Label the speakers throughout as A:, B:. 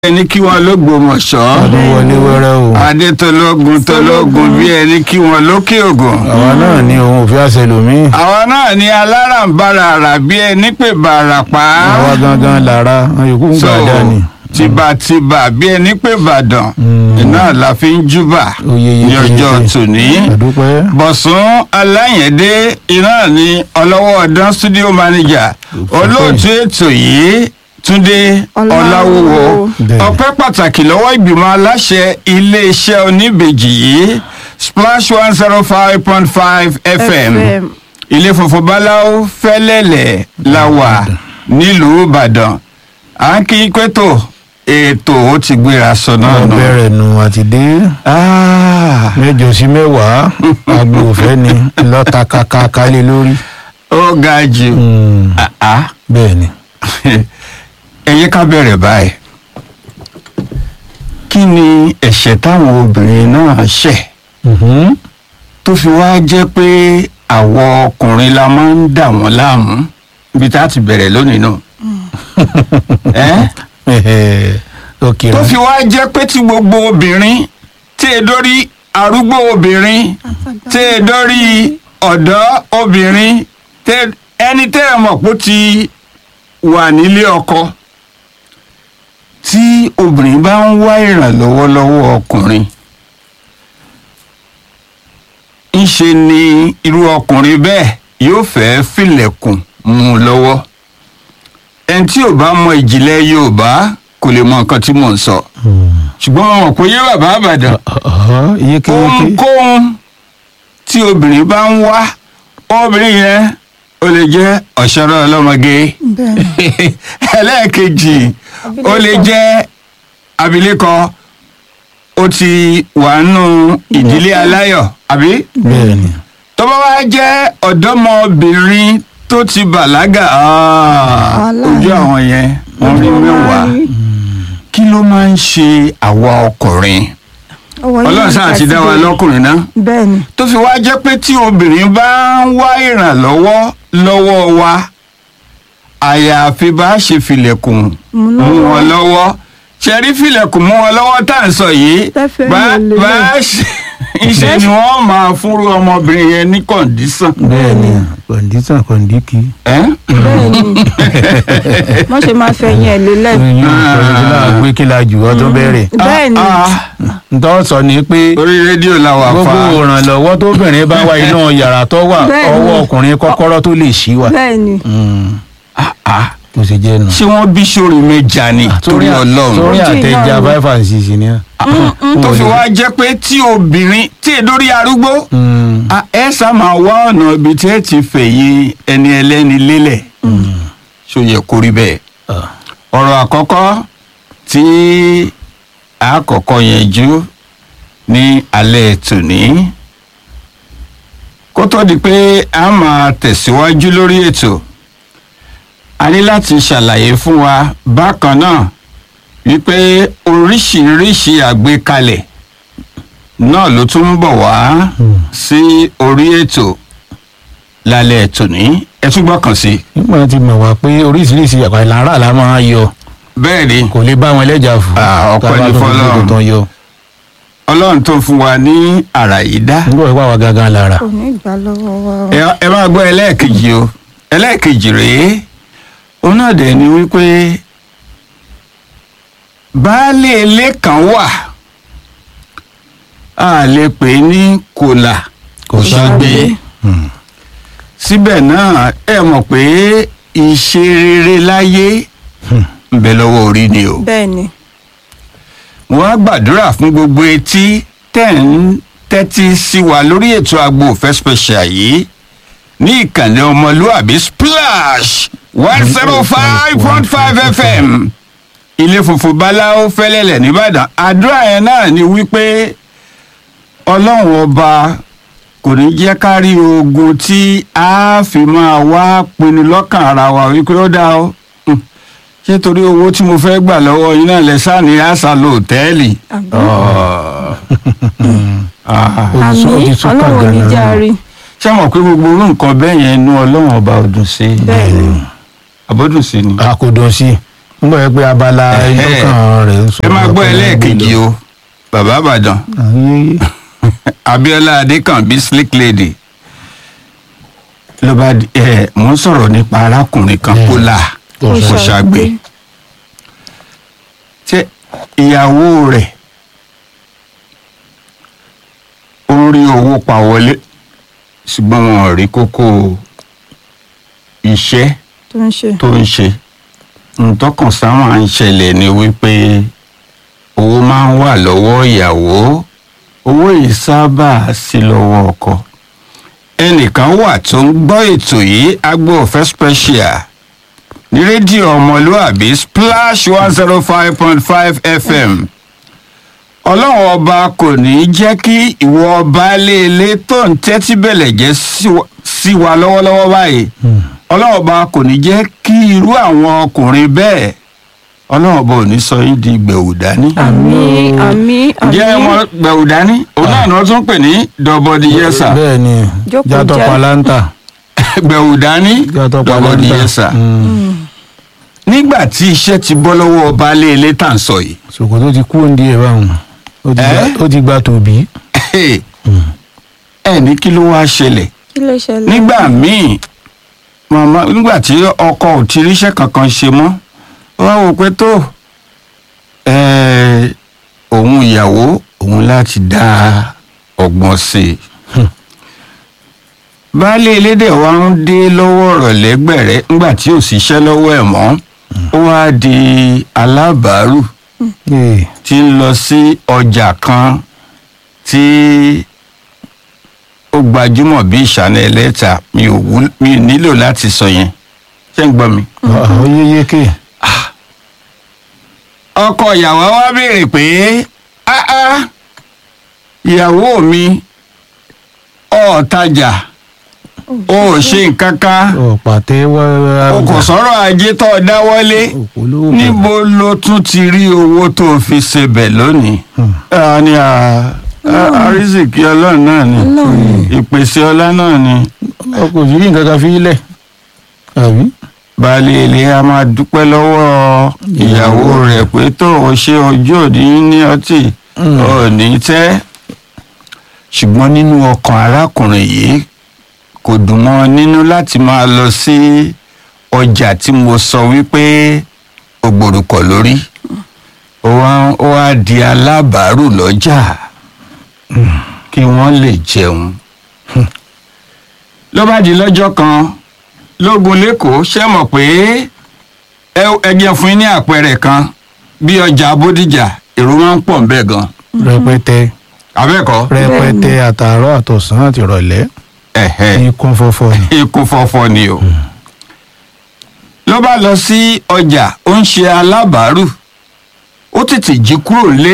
A: ẹni kí wọn lógbòmọ̀ṣọ́
B: ọdún wọlé wẹ́rẹ́ o
A: adé tológun tológun bí ẹni kí wọn lókè ògùn.
B: àwa náà ní ohun òfin àṣẹlòmíì
A: àwọn náà ní alárànbarà àrà bí ẹni pè bàrà pa á.
B: àwa gangan lára yòókù ń
A: so
B: gbàdá ni.
A: tìbàtìbà bí ẹni pè bàdàn iná la fi ń júbà
B: Oyè
A: ní ọjọ́
B: yékéyéké.
A: tòní.
B: àdúpẹ́
A: bọ̀sùn aláyẹ̀dé iná ní ọlọ́wọ́ ọ̀dán studio manager olóòtú ètò yìí túndé ọláwúwo
B: Bẹ́ẹ̀.
A: ọpẹ́ pàtàkì lọ́wọ́ ìgbìmọ̀ aláṣẹ iléeṣẹ́ oníbejì yìí splash one zero five point five fm
C: FM.
A: ilé funfun báláwo fẹ́lẹ́lẹ̀ la wà nílùú ìbàdàn à ń kí pẹ́tò ètò ó ti gbéra sọ náà
B: wọn
A: nù.
B: bẹ̀rẹ̀ nù àti dé
A: Ah,
B: mẹ́jọ sí mẹ́wàá agbo òfẹ́ ni lọ́ta kaka kálé lórí.
A: ó ga jù.
B: Mm,
A: Ah, ah.
B: bẹ́ẹ̀ ni
A: ẹ yẹ ká bẹ̀rẹ̀ báyìí kí ni ẹ̀ṣẹ̀ táwọn obìnrin náà ṣẹ̀
B: Mhm.
A: tó fi wá jẹ́ pé àwọn ọkùnrin la máa ń dà wọ́n láàmú ibi tá a ti bẹ̀rẹ̀ lónìí náà ẹ́
B: ó kiri
A: tó fi wá jẹ́ pé tí gbogbo obìnrin tí e dórí arúgbó obìnrin tí e dórí ọ̀dọ́ obìnrin tẹ́- ẹni tẹ́ ẹ mọ̀ pé ó ti wà nílé ọkọ tí obìnrin bá ń wá ìrànlọ́wọ́ lọ́wọ́ ọkùnrin ńṣe ni irú ọkùnrin bẹ́ẹ̀ yóò fẹ́ filẹ̀kùn mú un lọ́wọ́ ẹni tí ò bá mọ ìjìnlẹ̀ yorùbá kò lè mọ nǹkan tí mò ń sọ ṣùgbọ́n mo mọ̀ pé yé bàbá àbàdàn
B: yékéyéké
A: ohunkóhun tí obìnrin bá ń wá obìnrin yẹn ó lè jẹ́ ọ̀ṣọ́rọ̀ ọlọ́mọge
C: bẹ́ẹ̀
A: ẹlẹ́ẹ̀kejì ó lè jẹ́ abilékọ ó ti wà nù ìdílé aláyọ̀ àbí
B: bẹ́ẹ̀ ni
A: tó bá wá jẹ́ ọ̀dọ́mọbìnrin tó ti bàlágà ah,
C: Aláàánú.
A: ojú àwọn yẹn wọ́n rí mẹ́wàá kí ló máa ń ṣe àwa ọkùnrin ọlọ́run sáà ti dá wa lọ́kùnrin náà
C: bẹ́ẹ̀ ni
A: tó fi wá jẹ́ pé tí obìnrin bá ń wá ìrànlọ́wọ́ lọ́wọ́ wa àyàfi bá a ṣe filẹ̀kùn
C: Mú
A: mú
C: lọ́wọ́.
A: wọn lọ́wọ́ ṣe rí filẹ̀kùn mú wọn lọ́wọ́ tá à ń sọ yìí
C: Tẹ́fẹ́
A: bá
C: yẹn lélẹ̀.
A: bá a ṣe ìṣe ni wọ́n máa fúnrú ọmọbìnrin yẹn ní kọ̀ǹdísàn.
B: bẹ́ẹ̀ ni kọ̀ǹdísàn kọ̀ǹdíkì.
A: ẹ́
C: bẹ́ẹ̀ ni wọ́n ṣe máa fẹ̀yìn ẹ̀ lélẹ̀
B: oyún kọ̀ǹdísàn náà gbé kí la jù ọ́ tó bẹ̀rẹ̀.
C: bẹ́ẹ̀ ni
A: Ah,
B: ntọ́ sọ ni pé
A: orí rédíò la wà
B: gbogbo
A: fa
B: ìrànlọ́wọ́ tóbìnrin bá wá inú yàrá tó wà
C: Bẹ́ẹ̀ ni.
B: ọwọ́ ọkùnrin kọ́kọ́rọ́ tó lè ṣí wa.
C: bẹ́ẹ̀ ni
B: Mm,
A: Ah, ah.
B: tó ṣe jẹ́ nù.
A: ṣé wọ́n bí sórí méjà ni torí ọlọ́run.
B: sórí
C: Ojú
B: àtẹ̀já
C: iná ni.
B: five and six ni.
A: tó fi wá jẹ́ pé tí obìnrin tí èdórí arúgbó
B: Mm,
A: a- ẹ sá máa wá ọ̀nà ibi tí ẹ ti fẹ̀yìn ẹni ẹlẹ́ni lélẹ̀ ṣó yẹ kó rí bẹ́ẹ̀.
B: ah,
A: ọ̀rọ̀ àkọ́kọ́ tí a kọ́kọ́ yanjú ní alẹ́ tòní kó tó di pé a máa tẹ̀síwájú lórí ètò a ní láti ṣàlàyé fún wa bákan náà wípé oríṣiríṣi àgbékalẹ̀ náà ló tún ń bọ̀ wá sí orí ètò lálẹ́ tòní ẹ tún gbọ́kàn sí i.
B: nígbà tí mo wà pé oríṣiríṣi àpá ìlara la máa yọ
A: bẹ́ẹ̀ ni
B: kò lè bá wọn lẹ́jà fún.
A: Ah, ọpẹ́
B: Tá a bá
A: ni
B: tó fi
A: f'Ọlọ́run.
B: gbogbo tán yọ.
A: ọlọ́run tó fún wa ní àrà yìí dá.
B: nígbà wípé àwa gangan lára.
C: kò ní ìgbà lọ́wọ́ wa o.
A: ẹ ẹ máa gbọ́ ẹlẹ́ẹ̀kejì o ẹlẹ́ẹ̀kejì rèé òun náà dẹ̀ ni wípé baálé ilé kan wà a lè pè é ní kòlà
B: Kò
A: kò ṣàgbé
C: ṣàgbé.
B: Mm,
A: síbẹ̀ náà ẹ mọ̀ pé ìṣe rere láyé
B: Hmm.
A: ń bẹ lọ́wọ́ orí ni o.
C: bẹ́ẹ̀ ni
A: wọ́n á gbàdúrà fún gbogbo etí tẹ̀ ń tẹ́tí sí wa lórí ètò agbo òfẹ́ special yìí ní ìkànnì ọmọlúàbí splash one zero five point five fm ilé funfun báláwo fẹ́lẹ́lẹ̀ nìbàdàn àdúrà yẹn náà ni wípé ọlọ́run ọba kò ní jẹ́ ká rí ogun tí a fi máa wá pinnu lọ́kàn ara wa wípé ó dá o Hmm. ṣé torí owó tí mo fẹ́ gbà lọ́wọ́ yín náà lẹ sáà ní àṣà lóòtẹ́ẹ̀lì.
C: àmì
A: Ah.
B: ó ti sún- ó
C: àmì
B: ti sún
C: ọlọ́run ò ní
B: kàngán
C: já
B: náà.
C: rí
A: ṣé mọ̀ pé gbogbo orú nǹkan bẹ́ẹ̀ yẹn inú ọlọ́run ọba ọdún sí
C: bẹ́ẹ̀ ni
A: àbọ̀dún sí ni.
B: a kò dùn sí i ń gbọ́ pé abala
A: Ẹ̀hẹ́.
B: ìtọ́kàn rẹ̀ ń sọ.
A: ẹ máa gbọ́ ẹlẹ́ẹ̀kejì o bàbá àbàdàn
B: Ayé.
A: abiola adékànbí slick lady ló bá di ẹ mò ń sọ̀rọ̀ nípa arákùnrin kan
B: Mm.
A: kólà
B: Kò
A: kò ṣàgbé tí ìyàwó rẹ̀ ó ń rí owó pa wọlé ṣùgbọ́n wọn ò rí kókó iṣẹ́
C: tó ń ṣe
A: tó ń ṣe ntọ́kàn sáwọn à ń ṣẹlẹ̀ ni wípé owó máa ń wà lọ́wọ́ ìyàwó owó yìí sábà sí lọ́wọ́ ọkọ ẹnìkan wà tó ń gbọ́ ètò yìí agbo ọ̀fẹ́ special ní rédíò ọmọlúàbí splash one zero five point five fm ọlọ́run ọba kò ní í jẹ́ kí ìwọ ọba léèlé tó ń tẹ́tí bẹ̀lẹ̀ jẹ́ sí wa- sí wa lọ́wọ́lọ́wọ́ báyìí
B: Hmm.
A: ọlọ́run ọba kò ní jẹ́ kí irú àwọn ọkùnrin bẹ́ẹ̀ ọlọ́run ọba ò ní sọ yín di gbẹ̀wù dání.
C: àmì àmì
A: jẹ́
C: àmì
A: wọn gbẹ̀wù dání òun náà ni wọ́n tún pè ní dọ́bọ̀dì yẹ́sà
B: bẹ́ẹ̀ ni
C: Jókòó
B: játọ̀
C: jẹ́.
B: palanta
A: gbẹ̀wù dání
B: játọ̀
A: dọ́bọ̀dì
B: palanta.
A: yẹ́sà.
B: Hmm.
A: nígbà tí iṣẹ́ ti bọ́ lọ́wọ́ ọba léèlé tá à ń sọ yìí
B: ṣòkòtò ti kú òǹdí ẹ̀ báwọn ó ti gba-
A: Ẹ́?
B: ó ti gba tòbí.
A: ẹ ní kí ló wáá ṣẹlẹ̀
C: kí ló ṣẹlẹ̀
A: nígbà míì màmá nígbà tí ọkọ ò ti ríṣẹ́ kankan ṣe mọ́ ó wá wò pé tó ẹ̀ẹ́, òun ìyàwó òun láti dá ọgbọ́n sí i baálé elédè wa ń dé lọ́wọ́ ọ̀rọ̀ lẹ́gbẹ̀rẹ́ nígbà tí ò síṣẹ́ lọ́wọ́ ẹ̀ mọ́ ó wá di alábàárù
B: Ee,
A: tí ń lọ sí ọjà kan tí ó gbajúmọ̀ bí ìṣáná ẹlẹ́ta mi ò wú mi ò nílò láti sọ yẹn ṣé ń gbọ́ mi.
B: ó yé yékè.
A: ọkọ ìyàwó wa béèrè pé "Ah, ah, ìyàwó mi ọ̀ọ́tajà o ò ṣe nǹkan kan
B: ọ̀ pàtẹ́ wá.
A: o kò sọ̀rọ̀ ajé tó o dáwọ́lé
B: òpólówó.
A: níbo ló tún ti rí owó tó o fi ṣebẹ̀ lónìí.
B: Hmm.
A: a ní a arísìkí ọlọ́run náà ni ìpèsè ọlá náà ni
B: ọkọ̀ òsì rí nǹkan kan fi lẹ̀. àbí.
A: baálé ilé a máa dúpẹ́ lọ́wọ́ ìyàwó rẹ̀ pé tó o ṣe ojú òní ní ọtí
B: Mm.
A: òní tẹ́ ṣùgbọ́n nínú ọkàn arákùnrin yìí kò dùn mọ́ ọ nínú láti máa lọ sí ọjà tí mo sọ wípé o gbòrúkọ lórí ó wá ó wá di alábàárù lọ́jà kí wọ́n lè jẹun ló bá di lọ́jọ́ kan lógun lẹ́kọ̀ọ́ ṣe mọ̀ pé ẹ- ẹ jẹ́ fún yín ní àpẹẹrẹ kan bí ọjà bódìjà èrò máa ń pọ̀ ń bẹ̀ gan
B: rẹpẹtẹ
A: abẹ́ẹ̀kọ́
B: rẹpẹtẹ àtàárọ̀ àtọ̀sán àti ìrọ̀lẹ́
A: ẹ̀hẹ́
B: ní kún fọ́fọ́ ni.
A: ikú fọ́fọ́ ni o ló bá lọ sí ọjà ó ń ṣe alábàárù ó tètè jí kúrò lé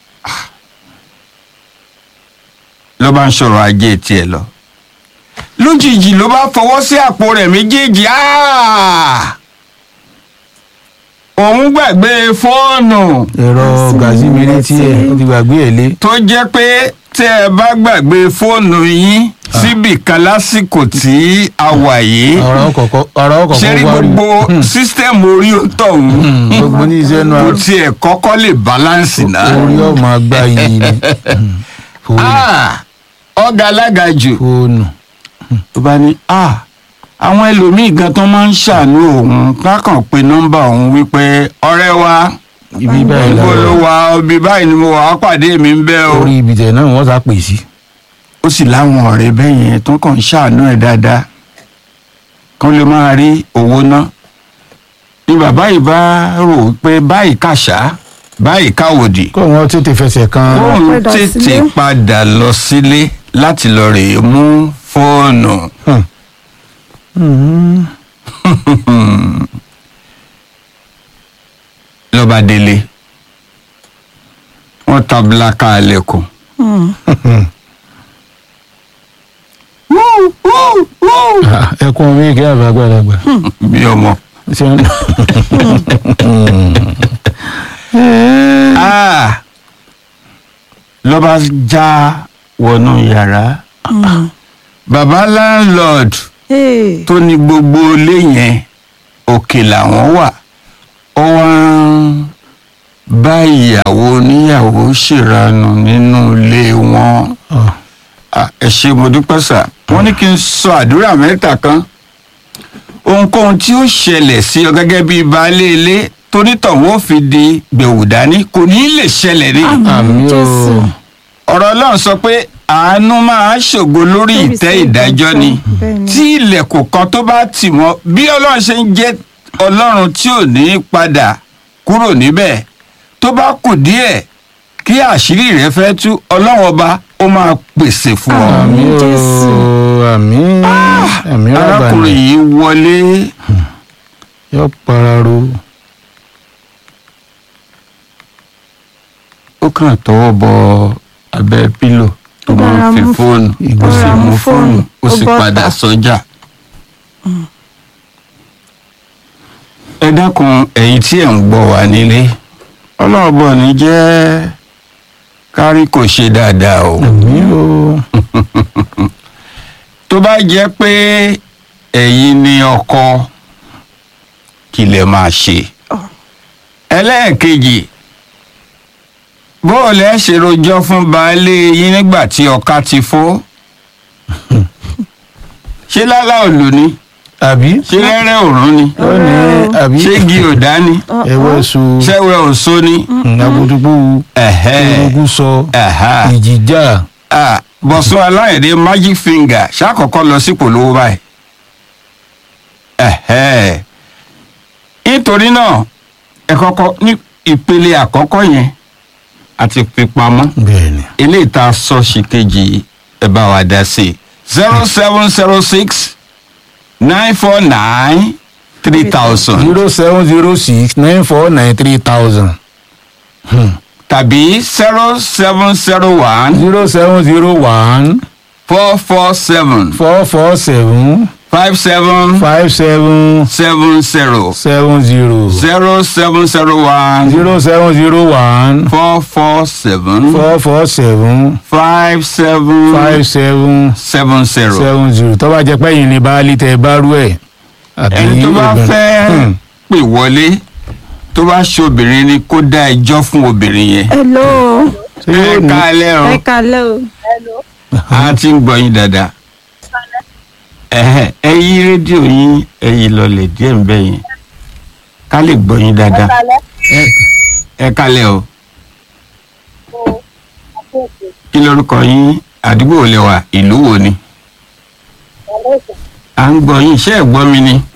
A: ló bá ń sọ̀rọ̀ ajé tiẹ̀ lọ lójijì ló bá fọwọ́ sí àpò rẹ̀ méjèèjì áà! òun gbàgbé fóònù
B: ẹ̀rọ gàzímìrì tí ẹ̀ ó ti gbàgbé ẹ̀ lé.
A: tó jẹ́ pé tẹ́ ẹ bá gbàgbé fóònù yín síbì kan lásìkò tí a wà yìí
B: ọ̀rọ̀ kọ̀kọ́ ọ̀rọ̀ kọ̀kọ́
A: ṣe rí
B: wá rí.
A: gbogbo sísítẹ́ẹ̀mù orí ọ̀tọ̀hún
B: Hmm, gbogbo ní iṣẹ́ nu
A: kò
B: àrùn.
A: tiẹ̀ kọ́kọ́ lè báláǹsì náà.
B: orí ọmọ agbá yìí ni. Hmm, fóònù
A: Ah, ọ̀gá alága jù
B: fóònù.
A: tó bá ní ah, àwọn ẹlòmíì gan tó máa ń ṣàánú òun kákan pe nọ́mbà òun wípé ọ̀rẹ́ wa
B: ibi báyìí
A: níbo ló
B: lọ
A: wà ibi báyìí ni mo wà á pàdé mi ń bẹ́ o.
B: orí ibi tẹ̀ náà wọ́n sá pè sí.
A: ó sì láwọn ọ̀rẹ́ bẹ́ẹ̀ yẹn tó kàn ń ṣàánú ẹ̀ dáadáa kán lè máa rí owó ná ni bàbá yìí bá rò pé báyìí kàṣá báyìí káwòdì
B: kó wọn tètè fẹsẹ̀ kan.
A: kóun
C: padà
A: tètè
C: sílé.
A: padà lọ sílé láti lọ rèé mú fóònù
B: Hmm. Hmm.
A: lọ́ba délé wọ́n tabla ká lẹ́kùn.
C: Hmm.
B: Ah, ẹkún omi ìkẹ́ àbágbàlagbà.
A: bí ọmọ.
B: ṣé ń-
A: Ah! lọ́ba já wọnú yàrá. bàbá landlord
C: Hey.
A: tó ní gbogbo ilé yẹn òkè làwọn wà ó wá bá ìyàwó oníyàwó ṣèrànù nínú ilé wọn
B: Ah,
A: Ah, ẹ ṣé mo dúpẹ́ sà wọ́n ní kí n sọ àdúrà mẹ́ta kan ohunkóhun tí ó ṣẹlẹ̀ sí ọ gẹ́gẹ́ bíi baálé ilé tonítọ̀hún ó fi di gbẹ̀wò dání kò ní í lè ṣẹlẹ̀ ní.
B: àmì
C: Jésù.
B: o
A: ọ̀rọ̀ ọlọ́run sọ pé àánú máa ṣògo lórí ìtẹ́ ìdájọ́ ni
C: Bẹ́ẹ̀ni.
A: tí ilẹ̀kùn kan tó bá tì mọ́ bí ọlọ́run ṣe ń jẹ́ ọlọ́run tí ò ní padà kúrò níbẹ̀ tó bá kù díẹ̀ kí àṣírí rẹ̀ fẹ́ tú ọlọ́run ọba ó máa pèsè fún ọ.
B: àmì o
C: Jésù.
B: àmì àmì
A: arákùnrin
B: rábàlì
A: yìí wọlé
B: yóò pararo
A: ó kàn tọwọ́ bọ abẹ́ pílò tó
C: Ó
A: máa
C: dára
A: ń fi
C: mú-
A: fóònù ó
C: ó
A: sì
C: dára
A: mú
C: mú
A: fóònù
C: fóònù,
A: ó
C: ó
A: sì
C: bọ́ta.
A: padà sọ́jà. ẹ dákun ẹ̀yin tí ẹ̀ ń gbọ́ wá nílé ọlọ́ọ̀bọ ní jẹ́ kárí kò ṣe dáadáa o
B: àmì o
A: tó bá jẹ́ pé ẹ̀yin ni ọkọ kí lẹ máa ṣe ẹlẹ́ẹ̀kejì bó o lẹ́ ṣe rojọ́ fún baálé yín nígbà tí ọkà ti fó ṣé lálá òlù ni
B: àbí
A: ṣé rẹ́rẹ́ òrùn ni
B: ó ní àbí
A: ṣé igi òdá ni
B: ẹwẹ́ so
A: ṣẹ́wẹ́ òṣó ni
B: agudugu
A: ẹ̀hẹ́
B: ogun sọ
A: ẹ̀há
B: ìjìjà
A: Ah, bọ̀sùn aláìdé magic finger ṣàkọ́kọ́ lọ sípò lówó báyìí. Ẹ̀hẹ́. nítorí náà ẹ kọ́kọ́ ní ìpele àkọ́kọ́ yẹn àti pípamọ́
B: bẹ́ẹ̀ ni
A: eléyìí tá a sọ sí kejì ẹ bá wa dá sí i zero seven zero six nine four nine three thousand
B: zero seven zero six nine four nine three thousand
A: tàbí zero seven zero one
B: zero seven zero one
A: four four seven
B: four four seven
A: five seven
B: five seven
A: seven zero.
B: seven zero
A: zero seven zero one
B: zero seven zero one
A: four four seven
B: four four seven
A: five seven
B: five seven
A: seven zero.
B: seven zero tó bá jẹ́ pé yìí ni baálé tẹ bá rú ẹ̀ àbí
A: ẹni tó bá
B: obìnrin.
A: fẹ́
B: Hmm.
A: pè wọlé tó bá ṣe obìnrin ni kó dá ẹjọ́ fún obìnrin yẹn.
C: hello
B: Ṣé yóò
A: ẹ
B: ní-
A: kálẹ̀ o
C: ẹ kalẹ́ o
A: a ti ń gbọ́ yín dáadáa. Ẹ̀hẹ̀, ẹ yí rédíò yín ẹ yí lọlẹ̀ díẹ̀ ń bẹ̀ yẹn ká lè gbọ́ yín dáadáa. Ẹ- ẹ kálẹ̀ o kí lorúkọ yín àdúgbò wo lẹ wà ìlú wo ni. à ń gbọ́ yín iṣẹ́ ẹ̀ gbọ́ mi ni.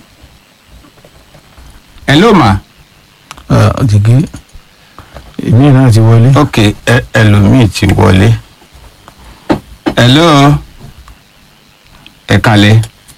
A: ẹ ló mà
B: Ah, jìgì èmi náà ti wọlé.
A: ok ẹ ẹlòmíì ti wọlé. hello ẹ kalẹ̀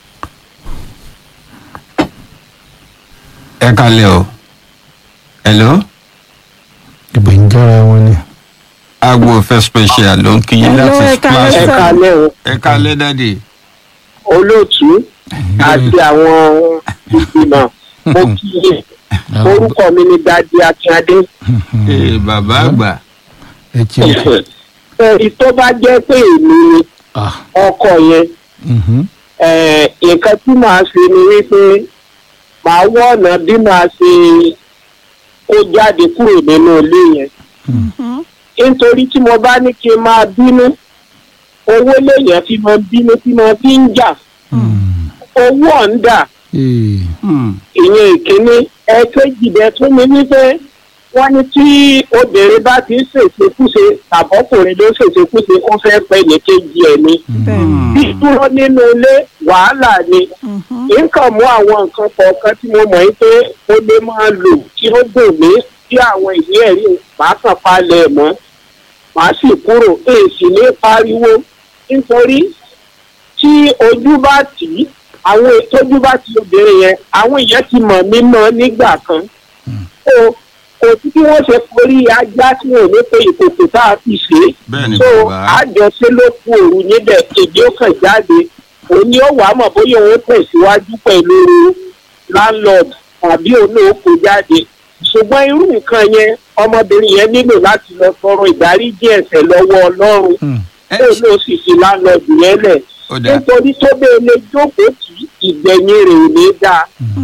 A: ẹ kalẹ̀ o hello
B: ìgbè ń jára wọn ni.
A: agbo fẹ́ special ló ń kí yín
C: Hello,
A: láti
C: ẹ kalẹ̀
A: splash
C: sir.
D: kalẹ̀ o
A: ẹ kalẹ̀ dáàdì.
D: olóòtú àti àwọn ìgbìmọ̀ mo kí yín orúkọ mi ni dadi akínyadé
A: ee bàbá àgbà
B: ẹ tí o kù.
D: ẹ̀rí tó bá jẹ́ pé èmi ni
B: Ah,
D: ọkọ yẹn
B: mhm.
D: eh, nǹkan tí màá ṣe ni wípé màá wọ ọ̀nà bí màá ṣe kó jáde kúrò nínú ilé yẹn nítorí tí mo bá ní kí n máa bínú owó lèèyàn fi máa bínú tí mo fi ń jà owó ọ̀ǹda
B: Ee,
A: Hmm,
D: ìyẹn ìkíní ẹ̀ẹ́kejì bẹ́ẹ̀ tún mi wípé wọ́n ní tí obìnrin bá ti ń ṣèṣekúṣe tàbọ́kùnrin ló ṣèṣekúṣe ó fẹ́ pẹ́ ní kejì ẹ̀ ni
C: bẹ́ẹ̀ni
D: dídúró nínú ilé wàhálà ni nǹkan mú àwọn nǹkan kọ̀ọ̀kan tí mo mọ̀ yín pé ó lè máa lò tí ó dùn mí tí àwọn ìwé ẹ̀rí màá kàn palẹ̀ mọ́ màá sì kúrò èsì ní pariwo nítorí tí ojú bá tì í àwọn ìtọ́jú bá ti obìnrin yẹn àwọn èèyàn ti mọ̀ mí mọ́ nígbà kan so kò sí bí wọ́n ṣe forí ajá tí wọn ò ní pé ìkòkò tá a fi ṣe é
A: bẹ́ẹ̀ ni
D: so
A: bàbá
D: àjọṣe ló kú òru níbẹ̀ èdè ó kàn jáde òun ni ó wà á mọ̀ bóyá òun tẹ̀síwájú pẹ̀lú landlord tàbí òun náà kó jáde ṣùgbọ́n irú nǹkan yẹn ọmọbìnrin yẹn nílò láti lọ tọrọ ìdáríjì ẹ̀ṣẹ̀ lọ́wọ́ ọlọ́run
B: Hmm.
A: ẹ
D: òun náà sì fi landlord yẹn lẹ̀
A: ó dáa
D: nítorí tó bẹ́ẹ̀ lè jókòó tì í ìgbẹ̀yìn rẹ̀ ò ní dáa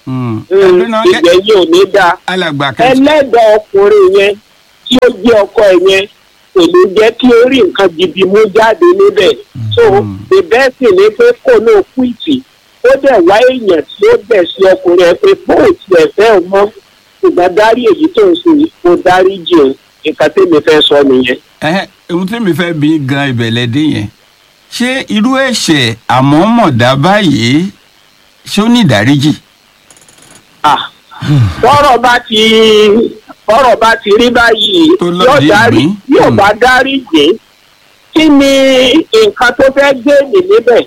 A: Mm. Ẹdún náà, ẹ-
D: ìgbẹ̀yìn ò ní dáa
A: alàgbà kẹtì
D: ẹlẹ́dàá ọkùnrin yẹn tí ó jẹ́ ọkọ ẹ̀ yẹn kò ní jẹ́ kí ó rí nǹkan gidi mú jáde níbẹ̀ so ìbẹ́ sì ni pé kò náà kú ìtì ó dẹ̀ wá èèyàn tí ó bẹ̀ sí ọkùnrin ẹ̀ pé bóòtù ẹ̀ fẹ́ ò mọ́ ṣùgbọ́n dárí èyí tó ń sìn kó dárí jì ọ́ nǹkan tèmi fẹ́ sọ nìyẹn.
A: ẹhẹ ohun tí mi fẹ́ bí gan ìbẹ̀lẹ̀ dé yẹn ṣé irú ẹ̀ṣẹ̀ àmọ́mọ̀dá báyìí ṣé ó ní ìdáríjì.
D: Ah, bọ́rọ̀ bá ti bọ́rọ̀ bá ti rí báyìí
A: Tó
D: yóò
A: lọ́ọ̀dì
D: dárí
A: ìgbín.
D: yóò
A: Hmm.
D: bá dárí jì kí ni nǹkan tó fẹ́ gbé nì níbẹ̀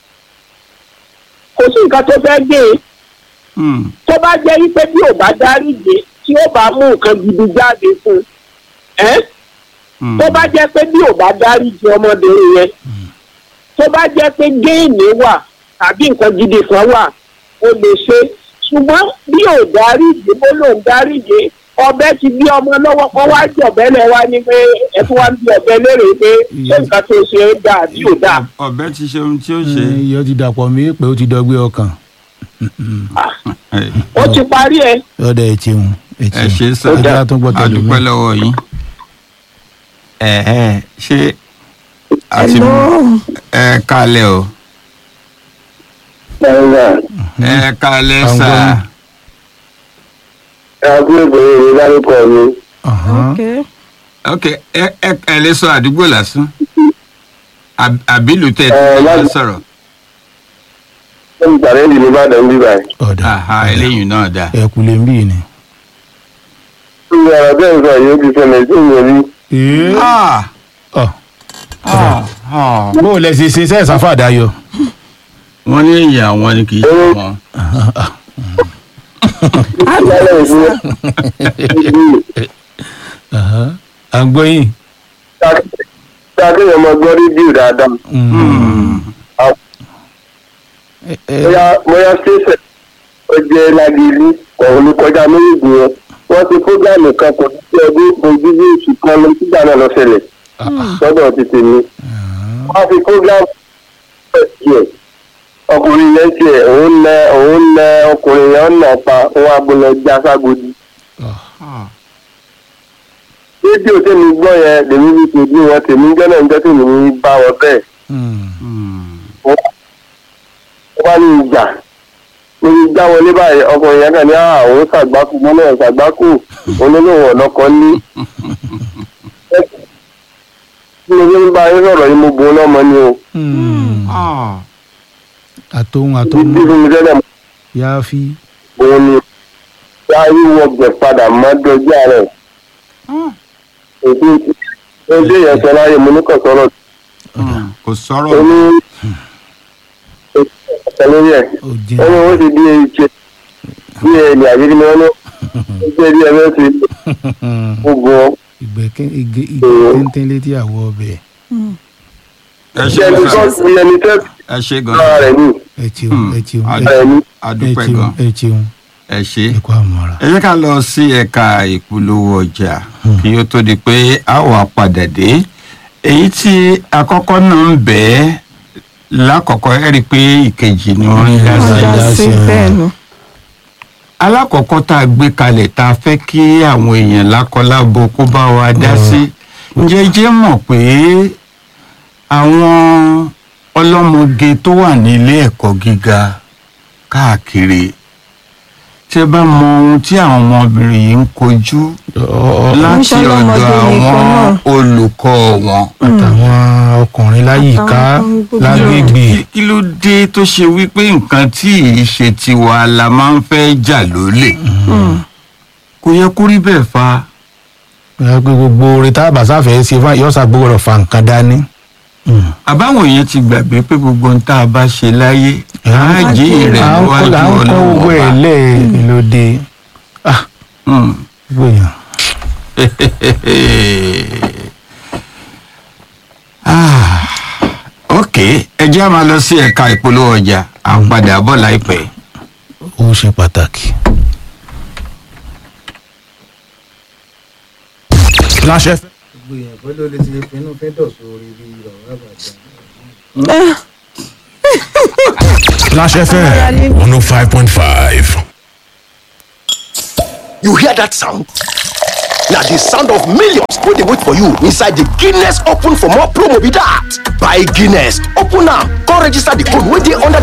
D: kò sí nǹkan tó fẹ́ gbé
A: Hmm.
D: tó bá jẹ́ wípé bí ò bá dárí jì tí ó bá mú nǹkan gidi jáde fún un ẹ́
A: Hmm.
D: tó bá jẹ́ pé bí ò bá dárí jì ọmọbìnrin yẹn tó bá jẹ́ pé géènì wà tàbí nǹkan gidi kan wà ó lè ṣe ṣùgbọ́n bí ò dárí jì bó lòun dárí jì ọbẹ̀ ti bí ọmọ lọ́wọ́ kan wá jọ̀bẹ́ lẹ̀ wá ní pé ẹ tún wá ń bí ọbẹ̀ lérè pé ṣé nǹkan tó ṣe é dáa bí ò dáa.
A: ọ̀bẹ ti ṣe ohun tí ó ṣe.
B: iyọ̀ ti dàpọ̀ mí pé ó ti dọ́gbé ọkàn
A: ẹ
D: ó ti parí ẹ
B: lọ́dọ̀ ẹ̀ tí ń ẹ̀ tí
A: ẹ
B: ń
A: ṣe sá
B: ẹja tó gbọ́ tẹ̀lé mi.
A: àdúpẹ́ lọ́wọ́ yín. ẹ ẹ ṣé àti
C: Hello.
A: ẹ kalẹ̀ o ẹ kalẹ̀
B: Àwọn
A: sá
B: gbọ́n.
D: àbúrò ìbòrò mi lárúkọ mi
B: Ọ̀hán.
C: ok
A: ok ẹ ẹ ẹ lè sọ àdúgbò lásán Àb- àbílù tẹ ẹ
D: Ẹ,
A: ti
D: láti-
A: sọ̀rọ̀
D: ó ń gbàrẹ́ ìlú nìbàdàn bíbá ẹ̀.
B: ọ̀dà
A: aha eléyìí náà dáa.
B: ẹ̀ kú lè ń bí ni.
D: ìyá ọ̀rọ̀ bẹ́ẹ̀ sọ yìí ó ti ṣẹlẹ̀ sí ìyẹn rí.
A: Ah,
B: ọ̀
A: ah, ah.
B: bó o lẹ ṣe ṣe sẹ́ẹ̀ sáfà dayọ̀.
A: wọ́n ní ìyá wọn ni kì í ṣe wọn.
D: lálẹ́ ìṣúná
B: Ọ̀hán. à ń gbọ́ yín.
D: tá a kéèyàn máa gbọ́ rédíò dáadáa.
B: Ẹ- ẹ-
D: bóyá bóyá ṣẹ̀ṣẹ̀ ó jẹ́ lágìlú ọ̀hún ní kọjá méjì yẹn wọ́n ti fúgàmù kan kò sí ọdún ojú bí oṣù kan lọ sígbà náà lọ ṣẹlẹ̀ sọ́dọ̀ ti tèmi. wọ́n fi fúgàmù pẹ̀ tiẹ̀ ọkùnrin yẹn tiẹ̀ òun nẹ òun nẹ ọkùnrin yẹn ọ̀nà pa òun agbóná já ságodi. rédíò tèmi gbọ́ yẹn lèmi fi tèmi wọn tèmi jọ́nà ń jẹ́ tèmi bá wọn bẹ́ẹ̀
B: Hmm.
D: wọ́n bá ní ìjà lórí já wọlé báyìí ọkùnrin yẹn kàn ní àwọn ṣàgbákù mọ́nà ṣàgbákù olólùwọ̀n ọ̀nàkọ́ ní. bí mo ṣe ń bá yín sọ̀rọ̀ yìí mo bu ọlọ́mọ ni o.
B: Hmm.
A: Ah.
B: àtòhun
D: bí
B: àtòhun
D: fún mi tẹ́lẹ̀
B: yá fi.
D: òun ni yá yíwọ gbẹ̀ padà má dọjú ààrẹ. èdè èdè yẹn sọ láyé mo ní kàn sọ̀rọ̀
A: kò sọ̀rọ̀
D: ó ní ọ̀sẹ̀ lórí ẹ̀.
B: ó jẹ́
D: wọ́n ní wọ́n ti bí ẹ̀ṣẹ̀ bí ẹ̀ẹ́dì àbíkí ni wọ́n ní ó jẹ́ bí ẹ̀rẹ́ ti gbogbo wọn.
B: ìgbẹ́kẹ̀ igi igi téńté létí àwọ̀ ọbẹ̀
A: ẹ ṣe
D: ṣé ẹni tó
A: gan
D: fi ẹni tẹ́
A: ẹ ṣe gan
D: ara rẹ̀ ní
B: ẹ cheun ẹ cheun ẹ
D: ara rẹ̀ ní.
A: adúpẹ́
B: cheun
A: gan
B: ẹ cheun
A: ẹ ṣe.
B: ẹ kó àmọ́ra.
A: ẹ jẹ́ ká lọ sí ẹ̀ka ìpolówó ọjà kí ó tó di pé a wà padà dé èyí tí àkọ́kọ́ náà ń bẹ̀ ẹ́ lákọ̀ọ́kọ́ ẹ rí i pé ìkejì ni wọ́n ń dá sí
B: Wọ́n
C: dá
B: dá
C: sí
B: sí,
C: bẹ́ẹ̀ ni.
A: alákọ̀ọ́kọ́ tá a gbé kalẹ̀ tá a fẹ́ kí àwọn èèyàn lákọlábo kó bá wa dá sí ǹjẹ́ jẹ́ mọ̀ pé àwọn ọlọ́mọge tó wà ní ilé ẹ̀kọ́ gíga káàkiri tẹ́ bá mọ ohun tí àwọn ọmọbìnrin yìí ń kojú láti
C: Ń ṣọlọ́mọge
A: ọ̀dọ̀
C: nìkan
A: àwọn
C: náà.
A: olùkọ́ wọn.
B: àtàwọn ọkùnrin láyìíká
C: Àtàwọn ọkùnrin gbogbo.
B: lágbègbè
A: Kí- kí ló dé tó ṣe wípé nǹkan tí ì ṣe tiwa la máa ń fẹ́ jà lólè kò yẹ kó rí bẹ́ẹ̀ fa.
B: ẹ pé gbogbo orin tá a bá sáfẹ́ ṣe fún yọ́sà gbogbo fa nǹkan dání.
A: àbáwọn èèyàn ti gbàgbé pé gbogbo ohun tá a bá ṣe láyé àájì rẹ̀
B: à ń kọ́
A: níwájú
B: à ń kọ́
A: ọlọ́wọ́
B: gbogbo ẹ̀ lẹ́ẹ̀ lóde. ah
A: Hmm.
B: gbogbo èèyàn.
A: Ah, ok ẹ jẹ́ a máa lọ sí ẹ̀ka ìpolówó ọjà à ń padà bọ̀ láìpẹ́.
B: ó ṣe pàtàkì. Flash FM. gbogbo èèyàn pẹ́ ló lè ti pinnu fíndọ̀ sórí bí ọ̀rọ̀ àbàjá. Flash FM.
C: Ara ní
E: one oh five point five You hear that sound? na the sound of millions wey dey wait for you inside the guinness open for more promo be that buy guinness open am come register the code wey dey under